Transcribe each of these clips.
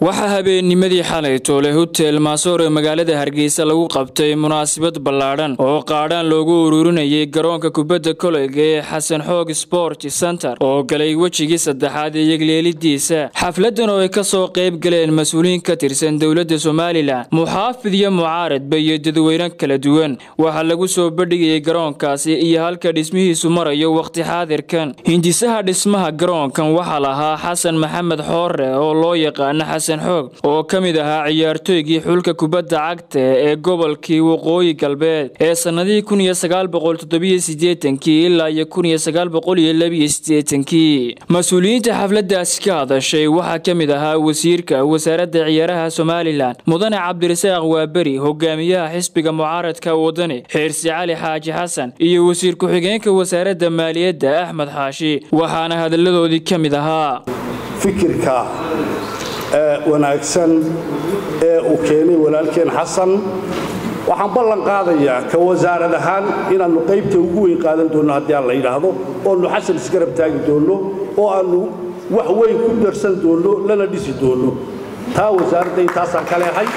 waxaa habeennimadii xalay toole hotel maasoor ee magaalada hargeysa lagu qabtay munaasabad ballaadhan oo qaadhaan loogu ururinayay garoonka kubadda koleyga ee xasan xoog sport center oo galay wejigii saddexaad ee yegleelidiisa xafladan oo ay ka soo qayb galeen mas-uuliyiin ka tirsan dowladda somalilan muxaafid iyo mucaaradba iyo dadweyne kala duwan waxaa lagu soo bandhigayay garoonkaasi iyo halka dhismihiisu marayo wakhti xaadirkan hindisaha dhismaha garoonkan waxaa lahaa xasan maxamed xoore oo loo yaqaana xasan xoog oo ka mid ahaa ciyaartooygii xulka kubadda cagta ee gobolkii waqooyi galbeed ee sannadihii kun iyo sagaal boqol toddobiyo siddeetankii ilaa iyo kun iyo sagaal boqol iyo labiyo siddeetankii mas-uuliyiinta xafladaasi ka hadashay waxaa ka mid ahaa wasiirka wasaaradda ciyaaraha somalilan mudane cabdirasaaq waaberi hogaamiyaha xisbiga mucaaradka wadani xeersi cali xaaji xasan iyo wasiir ku-xigeenka wasaaradda maaliyadda axmed xaashi waxaana hadalladoodii ka mid ahaa fikirka wanaagsan ee uu keenay walaalkeen xasan waxaan ballan qaadayaa ka wasaarad ahaan inaannu qaybta ugu weyn qaadan doonno haddii aan la yidhaahdo oonu xasan isgarab taagi doonno oo aannu wax weyn ku darsan doonno lana dhisi doonno taa wasaaradda intaasaan ka leehay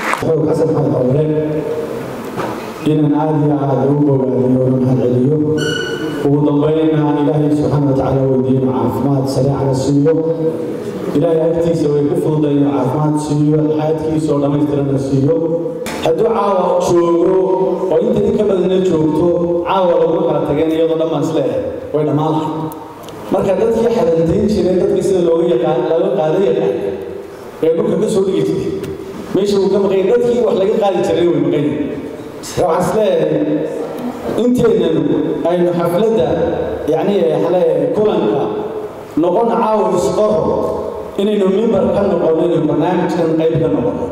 inaan aad iyo aad ugu bogaadiyo una mahadceliyo ugu dambaynna ilaahay subxaana wa tacaala weydiino caafimaad sareecana siiyo ilaahay agtiisa way ku fududay inuu caafimaad siiyo xaadkiisa oo dhammaystirana siiyo hadduu caawa joogo oo inta in ka badana joogto caawa laguma kala tageen iyadoo dhammaan isleehay way dhammaan lahay marka dadkii xadantayn jireen dadkii sida looga yaqaan laga qaada yaqaan ee dhulka ka soo dhigi jiray meesha uu ka maqan dadkii wax laga qaadi jiray way maqan waxaan isleeyahay inteennan aynu xafladda yacni xale kulanka noqona caawa isqoro inaynu mimbar ka noqono inaynu barnaamijkan qayb ka noqono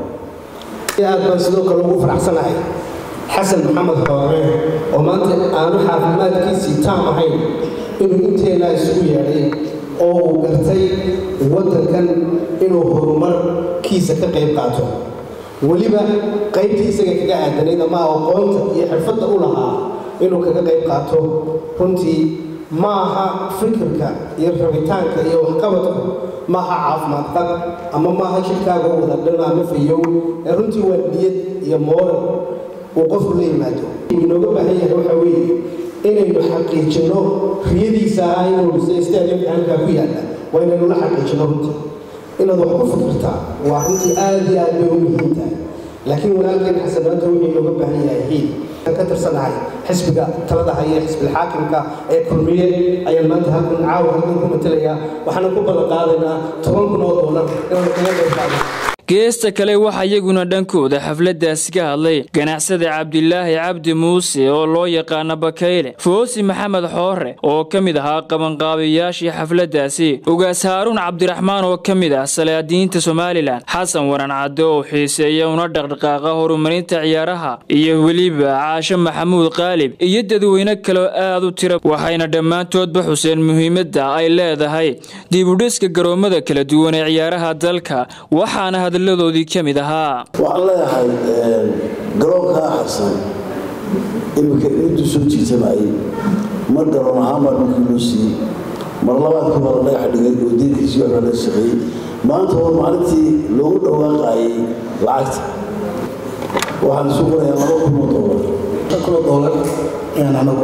aad baan sidoo kale ugu faraxsanahay xasan maxamed xoore oo maanta aanu caafimaadkiisii taam ahayn inuu inteennaa isugu yeedhay oo uu gartay waddankan inuu horumarkiisa ka qayb qaato weliba qaybtii isaga kaga aadanayd ama aqoonta iyo xirfadda u lahaa inuu kaga qayb qaato runtii ma aha fikirka iyo rabitaanka iyo waxqabadku maaha caafimaad qab ama maaha jidhkaaga u wada dhan ama fayow ee runtii waa niyad iyo mooral uu qofku la yimaado inooga baahan yahay waxa weeye inaynu xaqiijinno riyadiisa ah inuu dhisay stadiumka halkaa ku yaalla waa inaynu la xaqiijinno runtii inaad wax ku fikirtaa waa runtii aad iyo aad bay u muhiim tahay laakiin walaalkeen xasan maanta wuxuu inooga baahan yahay hiil ka tirsanahay xisbiga talada haya xisbilxaakimka ee kulmiye ayaan maanta halkan caawa halkan ku matelayaa waxaana ku ballan qaadaynaa toban kun oo doolar inaanu kaga qayb qaadno geesta kale waxaa iyaguna dhankooda xafladaasi ka hadlay ganacsada cabdilaahi cabdi muuse oo loo yaqaana bakayle foosi maxamed xoore oo ka mid ahaa qabanqaabayaashii xafladaasi ugaas haaruun cabdiraxmaan oo ka mid ah salaadiinta somalilan xasan waran cadde oo xiiseeya una dhaqdhaqaaqa horumarinta ciyaaraha iyo weliba caasho maxamuud qaalib iyo dadweyne kaleo aad u tira waxayna dhammaantoodba xuseen muhiimadda ay leedahay dibudhiska garoommada kala duwan ee ciyaaraha dalka waxaana hadalladoodii ka mid ahaa waxaan leeyahay garoonkaa xasan iminka intuu soo jiitamayay mar garoon ahaan baa dhulkii loo siiyey mar labaadkii baa la dhagax dhigay oo diinkiisii waxbaa laga shaqeeyey maanta war maalintii loogu dhawaaqaayay lacagta waxaan isu qorayaa laba kun oo doolar kunoo doolar ayaan anagu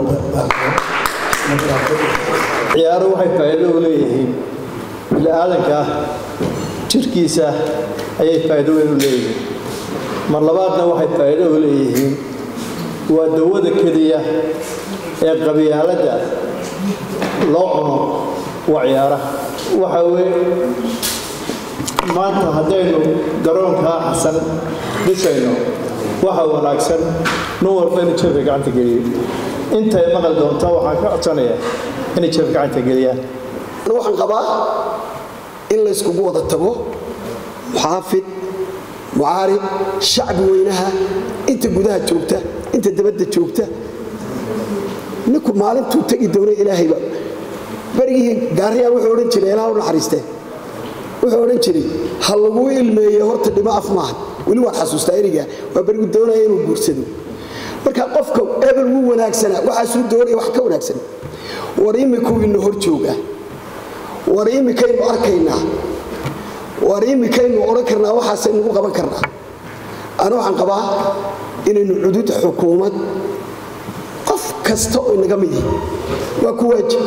ciyaaro waxay faa'iido u leeyihiin bini aadanka jirkiisa ayay faa'iido weyn u leeyihiin mar labaadna waxay faa'iido u leeyihiin waa dawada keliya ee qabyaaladda loo cuno waa ciyaaraha waxa weye maanta haddaynu garoonkaa xasan dhisayno waxa wanaagsan nin walba inuu jeefka gacanta geliyo intay maqal doonta waxaan ka codsanayaa inay jeefka gacanta geliyaan waxaan qabaa in layskugu wada tago muxaafid mucaarib shacbi weynaha inta gudaha joogta inta dabadda joogta ninku maalintuu tegi doona ilaahayba berigii gaariyaan wuxuu odhan jiray ilaah u naxariiste wuxuu odhan jiray ha laguu ilmeeye horta dhimo af maaha weli waan xasuustaa eriga waa berigu doonaya inuu guursado marka qofka ebel wuu wanaagsanaa waxaasuu doonaya wax ka wanaagsan war imikuu ina hor jooga war imikaynu arkaynaa waar imikaynu odhan karnaa waxaasaynugu qaban karnaa ana waxaan qabaa inaynu cudud xukuumad qof kasta oo inaga mid yihi waa ku waajib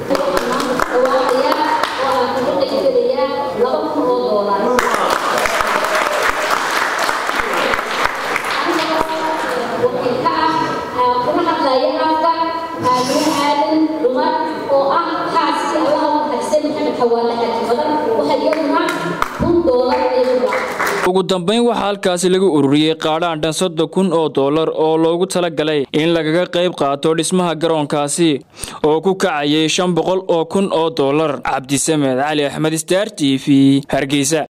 ugu dambayn waxaa halkaasi lagu ururiyey qaadhaan dhan soddon kun oo dollar oo loogu tala galay in lagaga qayb qaato dhismaha garoonkaasi oo ku kacayay shan boqol oo kun oo dollar cabdisamed cali axmed star t v hargeysa